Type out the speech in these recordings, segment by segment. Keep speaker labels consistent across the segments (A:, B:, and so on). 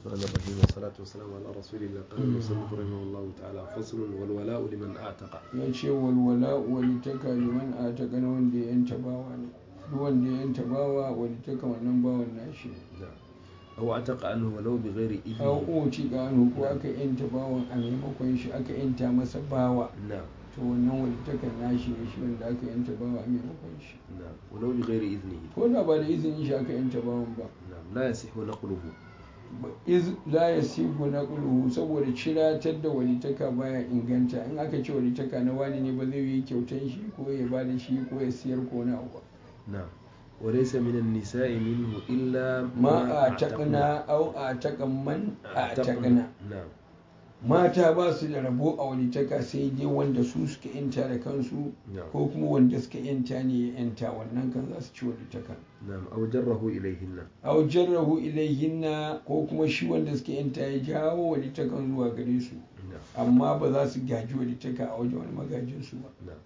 A: الرحمن الرحيم والصلاة والسلام على رسول الله قال المصنف رحمه الله تعالى فصل والولاء لمن أعتق
B: ya ce walwala walitaka liman a ta na wanda ya yanta bawa ne duk wanda ya yanta bawa walitaka wannan bawan nashi ne
A: نعم أو أعتق عنه ولو بغير
B: aw
A: إذنه
B: uci gano ko aka yanta bawan a maimakon shi aka yanta masa bawa
A: نعم
B: to wannan walitakan nashi ne shi wanda aka yanta bawa a maimakon shi
A: نعم ولو بغير إذنه
B: ko da ba da izinin shi aka yanta bawan ba
A: نعم لا يصح نقله
B: iz la yasigu naqluhu saboda ciratar da walitaka baya inganta in aka ce walitaka na wani ne ba zai yi kyautan shi ko ya ba da shi ko ya siyar ko na abu
A: نعم وليس من النساء منه إلا
B: ma a taƙana au a taƙan man a taƙana
A: نعم
B: mata ba su da rabo a walitaka sai dai wanda su suka yanta da kansu
A: نعم
B: ko kuma wanda suka yanta ne ya yanta wannan kan za su ci walitaka
A: نعم أو جره إليهن
B: au jarrahu ilayhinna ko kuma shi wanda suka yanta ya jawo walitakan zuwa gare su
A: نعم
B: amma ba za su gaji walitaka a wajen wani magajin su ba
A: نعم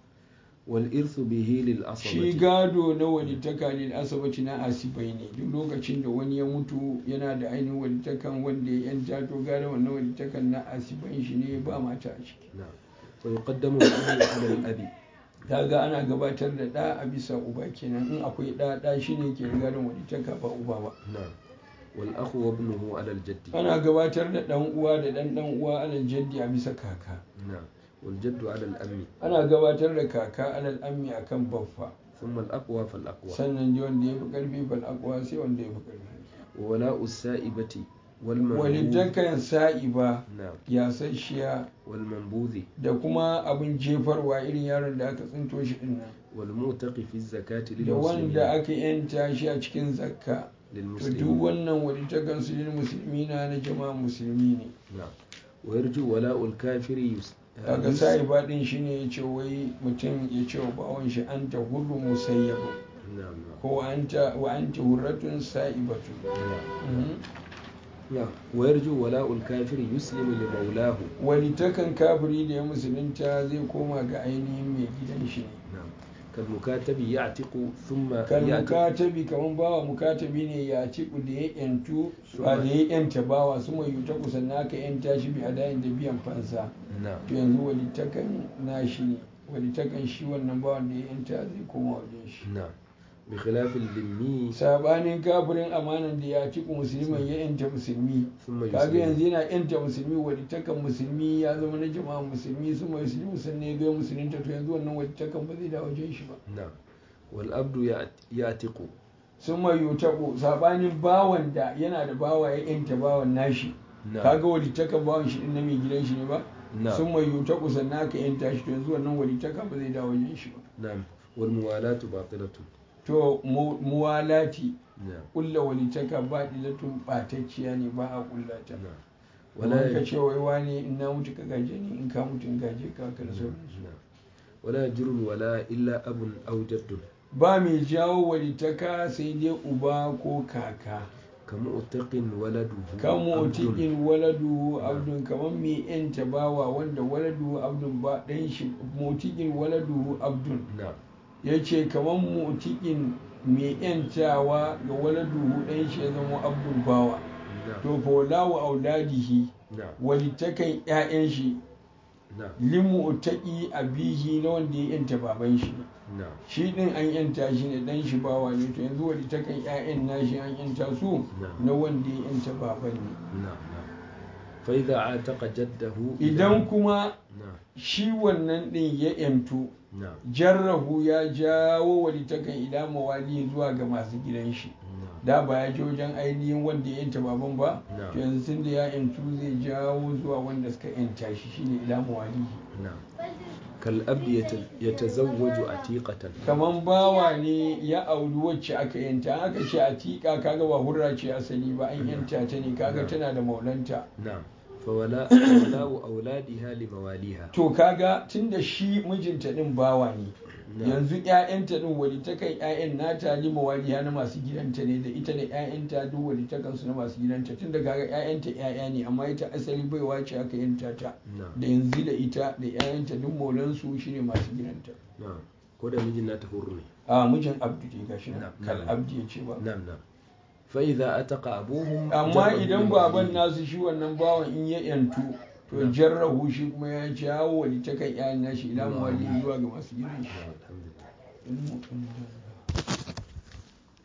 A: والإرث به
B: shi
A: للأصبة
B: gado na walitaka ne asabati na asibai ne duk lokacin da wani ya mutu yana da ainihin walitakan wanda ya yanta to gado wannan walitakan na asibai shi ne ba mata a ciki
A: نعم ويقدم الأب على الأب
B: kaga ana gabatar da ɗa a bisa uba kenan in akwai ɗa ɗa shi ne ke gadon walitaka ba uba ba
A: نعم والأخ وابنه على الجد
B: ana gabatar da ɗan uwa da ɗan ɗan uwa alal jaddi a bisa kaka
A: نعم والجد على الأم
B: ana gabatar da kaka alal ammi akan baffa
A: ثم الأقوى فالأقوى
B: sannan ji wanda ya fi ƙarfi fal aqwa sai wanda ya fi ƙarfi
A: وولاء السائبة والمنبوذ
B: walitakan sa'iba
A: نعم
B: yasasshiya
A: والمنبوذ
B: da kuma abin jefarwa irin yaron da aka tsinto shi din nan
A: والموتق في الزكاة
B: da wanda
A: للمسلمين
B: aka yanta shi a cikin zakka to duk
A: للمسلمين
B: wannan walitakan su lil musulmina na jama'a musulmi ne
A: نعم ويرجو ولاء الكافر يس...
B: kaga
A: يس-
B: sa'iba din shine ya ce wai mutum ya ce wa bawon shi anta hurru musayyabu
A: نعم نعم
B: ko anta wa anti hurratun sa'ibatu
A: نعم
B: Mhm.
A: نعم ويرجو ولاء الكافر يسلم لمولاه
B: walitakan kafiri da ya musulunta zai koma ga ainihin mai gidan shi ne
A: نعم كالمكاتب يعتق ثم
B: kan
A: يعتق
B: mukatabi kaman bawa mukatabi ne ya ci da ya yantu a da ya yanta bawa su mai yuta kusan naka yanta shi bi adayin da biyan fansa
A: نعم
B: to yanzu walitakan nashi ne walitakan shi wannan bawan da ya yanta zai koma wajen shi
A: نعم بخلاف الذمي
B: sabanin kafirin amanan da ya ci musulman ya yanta musulmi
A: ثم
B: kaga
A: يسلم
B: yanzu yana yanta musulmi walitakan musulmi ya zama na jama'a musulmi su mai musulmi sannan ya ga musulunta to yanzu wannan walitakan ba zai da wajen shi ba
A: نعم والأبد يعت- يعتق
B: sun mai yutaku sabanin bawan da yana da bawa ya yanta bawan nashi
A: نعم
B: kaga walitakan bawan shi din na mai gidan shi ne ba
A: نعم
B: sun mai yutaku sannan aka yanta shi to yanzu wannan walitaka ba zai da wajen shi ba
A: نعم والموالاة باطلة
B: to mu- muwalati
A: نعم
B: kulla walitaka ba dilatun batacciya ne ba a kullata
A: نعم
B: wala
A: ولا
B: ka
A: يج-
B: ce wai wani in na mutu ka gaje ni in ka mutu in gaje ka ka da sauransu
A: نعم ولا يجر الولاء إلا أب أو جد
B: ba mai jawo walitaka sai dai uba ko kaka
A: كمؤتق ولده
B: kan
A: عبد.
B: motikin waladu abdun kamar mai yanta bawa wanda waladu abdun ba ɗan shi motikin waladu abdun
A: نعم
B: ya ce kamar motikin mai yantawa ga waladu ɗan shi ya zama abdun bawa
A: نعم
B: to fa walawu auladihi
A: نعم
B: walitakan ƴaƴan shi
A: نعم
B: limu utaki abihi na wanda ya yanta baban shi
A: نعم
B: shi din an yanta shi ne dan shi bawa ne to yanzu walitakan ƴaƴan nashi an yanta su
A: نعم
B: na wanda ya yanta baban ne
A: نعم نعم فإذا عاتق جده
B: idan kuma
A: نعم
B: shi wannan din ya yantu
A: نعم
B: jarrahu ya jawo walitakan ila mawali zuwa ga masu gidan shi
A: نعم
B: da ba ya je wajen ainihin wanda ya yanta baban ba
A: نعم
B: to yanzu tun da ya yantu zai jawo zuwa wanda suka yanta shi shine ila mawali
A: نعم كالأب يت- يتزوج عتيقة
B: kaman bawa ne ya auri wacce aka yanta aka ce a tiƙa kaga ba hurra ce asali ba an yanta ta ne kaga tana da maulanta
A: نعم فولاء فولاء أولادها لمواليها
B: to kaga tunda shi mijinta din bawa ne
A: نعم
B: yanzu ƴaƴanta din walitakan ƴaƴan nata lima waliya na masu gidanta ne da ita da ƴaƴanta duk walitakan su na masu gidanta tunda kaga ƴaƴanta ƴaƴa ne amma ita asali baiwa ce aka yanta ta
A: نعم
B: da yanzu da ita da ƴaƴanta duk maulansu shine masu gidanta
A: نعم ko da mijin nata hurru ne
B: a mijin abdu ne gashi nan
A: Na'am,
B: kal
A: na'am.
B: abdi ya ce ba
A: نعم نعم فإذا أتق أبوهم
B: amma
A: جره
B: idan
A: من
B: baban
A: وليه.
B: nasu shi wannan bawan in ya yantu to jarrahu shi kuma ya jawo wali ta kan yayan nashi ila muwalli zuwa ga masu gidan shi
A: الحمد لله